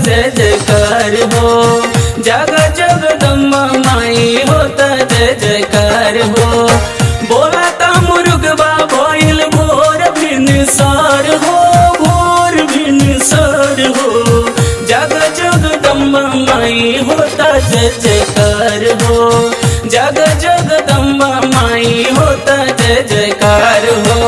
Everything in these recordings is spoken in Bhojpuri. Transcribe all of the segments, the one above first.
जय जयकार हो जग जगदम्बा माई होता जय जयकार हो बोला ता मुर्गबा भइल भोर भिन सार हो भोर भिन सार हो जग जगदम्बा माई होता जय जयकार हो जग जगदम्बा माई होता जय जयकार हो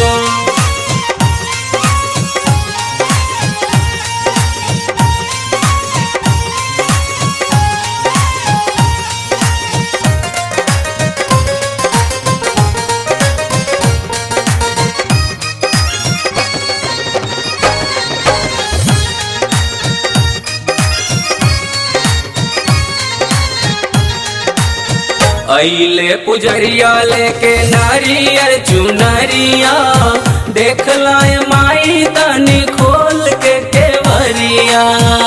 अइले पुजरिया लेके नारियर चुनरिया देख लाए माई तनी खोल के केवरिया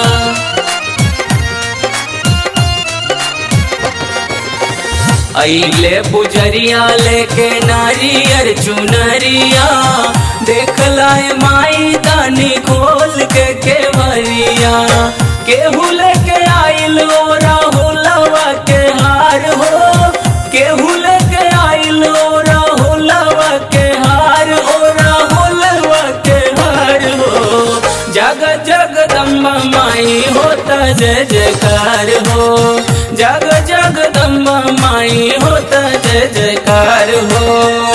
अइले पुजरिया लेके नारियर चुनरिया देख लाए माई तनी खोल के केवरिया केहू लेके आइल ओ राहुलवा के हार हो केहू लेके आइल ओ राहुलवा के हार ओ राहुलवा के हार हो जग जगदम्बा माई होता जय जयकार हो जग जगदम्बा माई होता जय जयकार हो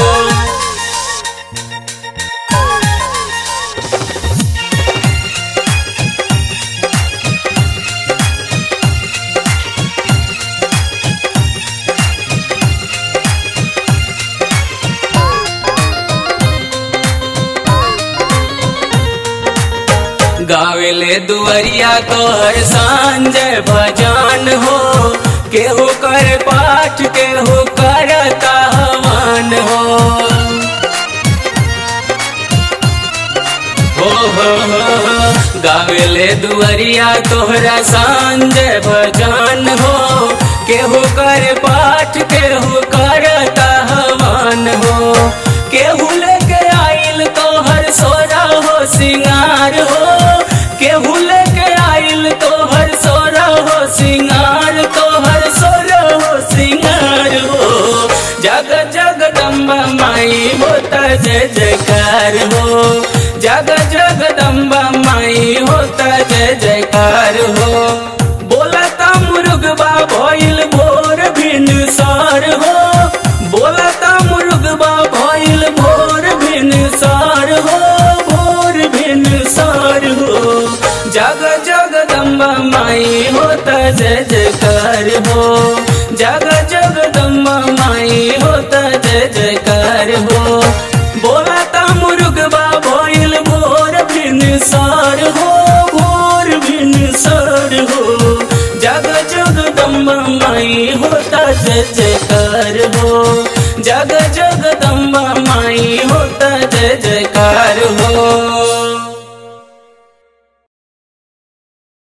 गावेले दुवरिया तोहर सांजय भजन हो केहू कर पाठ केहू करता हवन हो हो हो हो गावेले दुवरिया तोहरा सांजय भजन हो केहू कर पाठ केहू करता हवन हो केहू लेके आइल तोहर सोरा हो सिंगार हो केहू लेके आइल तोहर सोरा हो सिंगार तोहर सोरा हो सिंगार हो जग जगदम्बा माई होता जय जयकार हो जग जगदम्बा माई होता जय जयकार हो बोलता मुर्गबा भइल भोर भिन सार हो बोलता मुर्गबा भइल भोर भिन सार हो भोर भिन सार हो जग जगदम्बा माई होता जय जयकार हो जग जगदम्बा माई होता जय जयकार हो बोलता मुर्गबा भइल भोर भिन सार हो भोर भिन सार हो जग जगदम्बा माई होता जय जयकार हो जग जगदम्बा माई होता जय जयकार